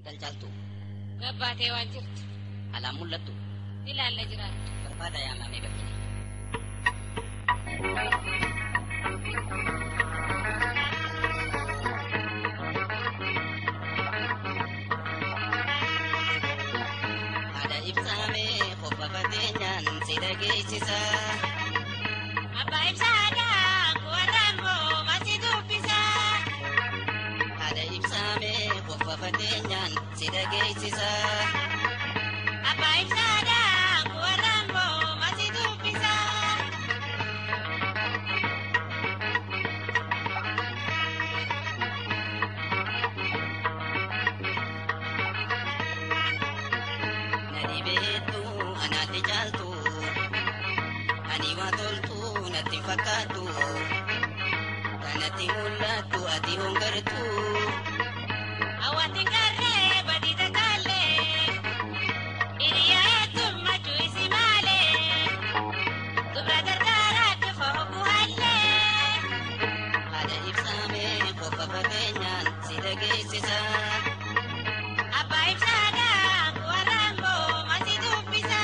Galchaaltu Gabbaatee waan jirtu. alaan mul'attu Ilaalla jiraattu. barbaada yaamamee bakkine. Haadha ibsaamee qopha fateenyaan si dhageessisa. Abbaa ibsaadhaa warraan moo masi dubbisa. Haadha ibsaamee qopha fateenyaan si dhageessisa. Abbaa ibsaadhaa warraan moo masi dubbisa. Na dhibeettu anaatti caaltu. Ani waa toltu natti fakkaattu. Kanatti mul'attu ati hongartu. Hawwaatti garree badii tataallee. Hiriyaa heddummaa cuisi maalee. Dubra gargaaraatti foofu hallee. Haadha ibsaamee qopha fateenyaan si dhageessisa. Abbaa ibsaadhaa warraan moo masi dubbisa.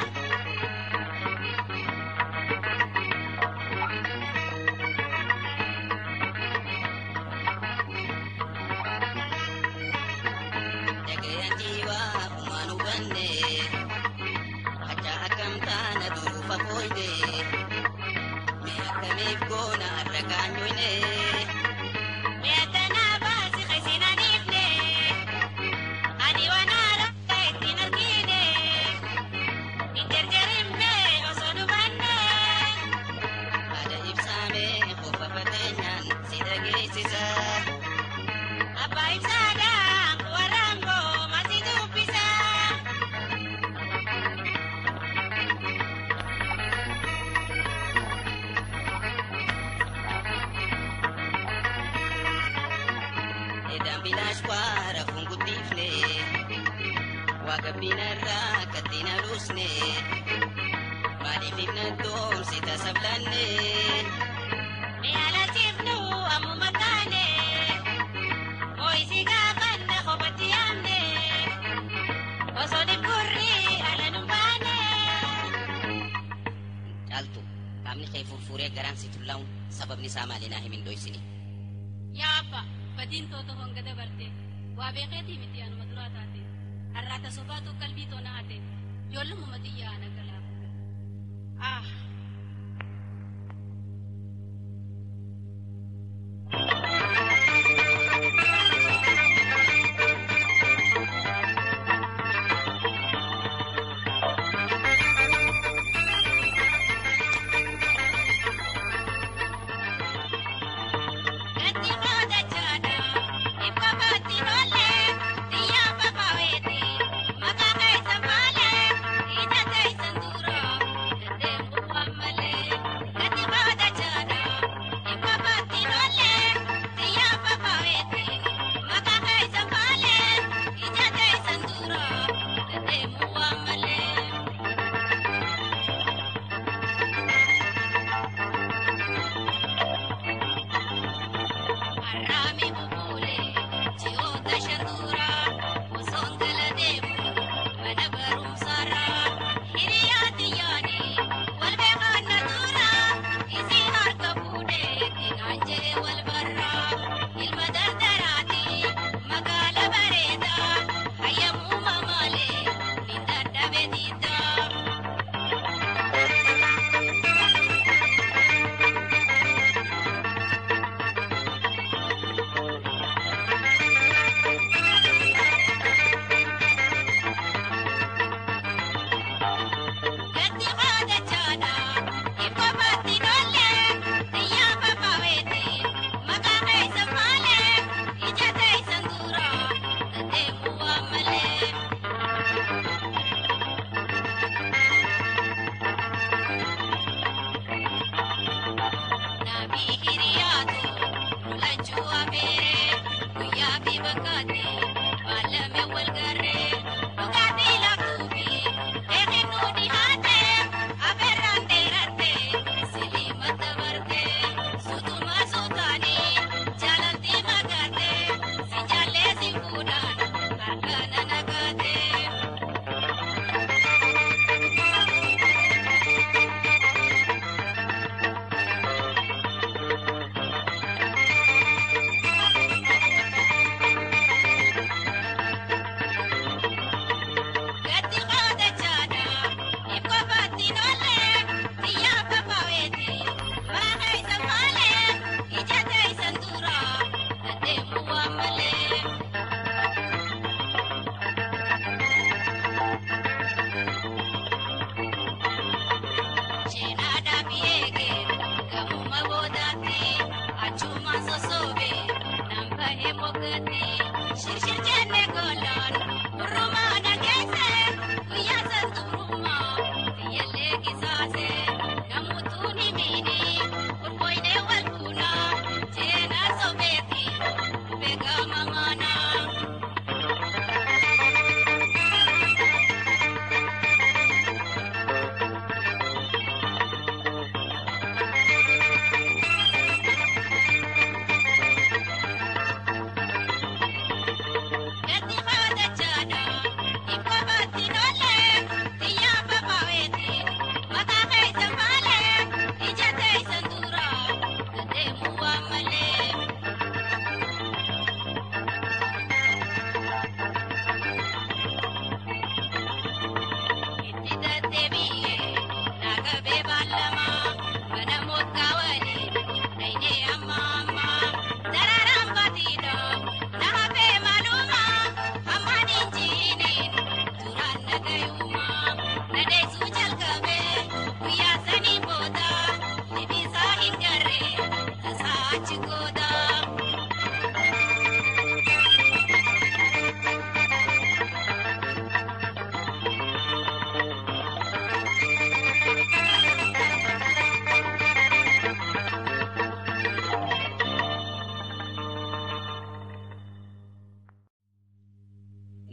Dhagayaan jiwaa uumaan hubanne. Achaa akkam taana duruufa fooyne. Mee akkamiif goona har'a kaanyoyne. Meetanaa baasi qeessinaniifne. Ani waan haaraa ittiin argine. Hin jarjarimne osoo dhufanne. Haadha ibsaamee qopha fateenyaan si dhageessisa. Abbaa ibsaadhaa warraan moo masi dubbisa. Edaan bilaash kwaara funguddiifne. Waaqa binarraa kattiin aluusne. Maaliif ifna doomsi tasablanne. Mi'aalasiifnu ammuma taane. Moo'isi gaafanne kophatti yaamne. Osoo dhibburri ala nu baane. Caaltu qaamni kee furfuuree garaan si tullaa'uun sababni isaa maali naa himin dhoysini. Yaa abbaa badiin toota honga dabarte waa beekeetii miti anuma duraa taate har'aata sobaatu qalbii toona hate ijoollumuma xiyyaa ana galaa. Ah. Gatti booda jaada. Ibba baatti tollee. Xiyyaa babaweeti. Maqaa keessa maalee. Ija keessa dura. Deddeebi'u waan malee. Gatti booda jaada. Ibba baatti tollee. Xiyyaa babaweeti. Maqaa keessa maalee. Ija keessa dura. Deddeebi'u waan malee. Arrami bubule, ji'oota shantuura, osoon gala deemu, mana barumsaarra, hiriyaatti yaani, wal beekaan na tuura, isii harka fuudhee, egaan jee wal barra, ilma dardaraati, magaala bareeda, hayyamuu mamaalee, min dadhabe diidaa. Gatti booda jaada, ibba baatti tollee, xiyyaa babaweeti, maqaa keessa maalee, ija keessa dura, deddeebi'u waan malee. Nabii hiriyaatu, lolachuu abeeree, guyyaa fi bakkaatti, baalame wal garree, dhugaa fi laaftuufi, eeginuu dhihaatee, abeerraan dheerattee, siliima dabartee, suutuma suutaanii, jaalaltii magaatee, si jaallee si fuudhaan, harka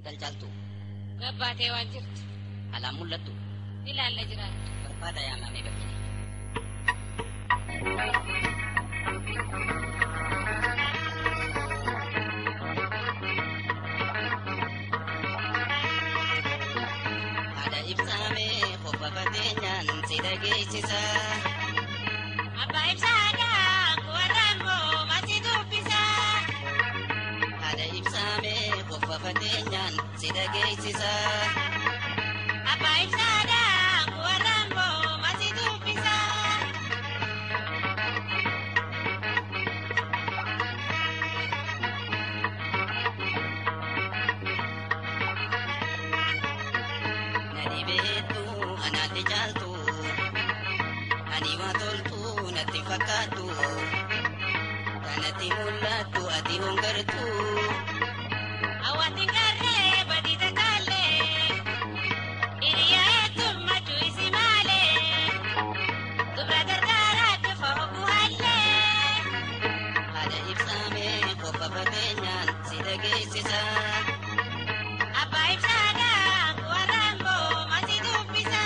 Intal caaltu Gabbaatee waan jirtu. alaan mul'attu Ilaalla jiraattu. barbaada yaamamee bakkine. Haadha ibsaamee qofa fateenyaan si dhageessisa. Abbaa ibsaadhaa warraan boo masi dubbisa. Haadha ibsaamee qofa fateenyaan si dhageessisa. Abbaa ibsaadhaa warraan boo masi dubbisa. Na dhibeettu anaatti caaltu. Ani waa toltu natti hin fakkaattu. Kanatti mul'attu ati hongartu. Awwaatti garree badii takaalee. Hiriyaa heddummaatu isi maalee. Dubra gargaaraa dhufa hogguu hallee. Haadha ibsaamee qofa fateenyaan si dhageessisa. Abbaa ibsaadhaa warraan boo masi dubbisa.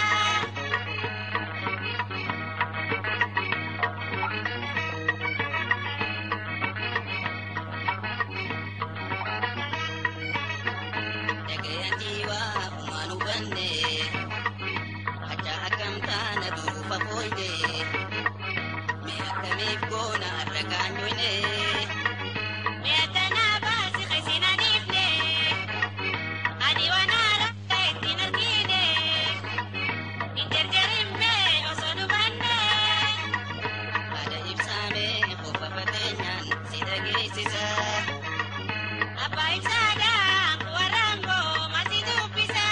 Dhagayaan jiwaa uumaan hubanne. Acha akkam taana duufa fooyne. Mee akkamiif goona har'a kaanyoyne. Meetanaa baasi qeesina dhiifne. Ani waan haaraa ittiin argine. Hin jarjarin mee osoo dhufanne. Haadha ibsaamee qofa fateenyaan si dhageessisa. Abbaa ibsaadhaa warraan boo masi dubbisa.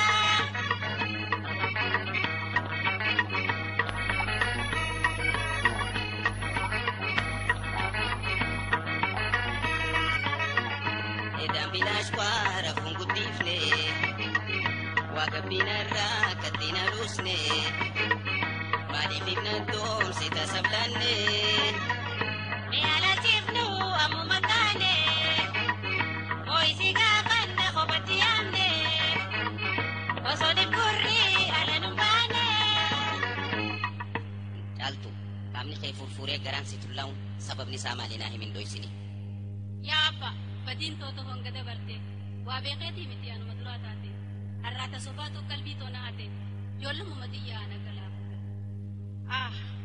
Edaan bilaash kwaara funguddiifne. Waaqa binarraa kattiin aluusne. Maaliif ifna doomsi tasablanne. Mee alaatiifnu ammuma taane. Moo'isi gaafanna kophaatti yaamne. Osoo dhibburri ala nu baane. Caaltu qaamni kee furfuuree garaan si tullaa'uun sababni isaa maali naa himin dhoysini. Yaa abba badiin too tohoon gada barte waa beekeetii miti anuma duraa taate har'aata sobaatu qalbii too na hate ijoollumuma xiyyaa na galaa. Ah,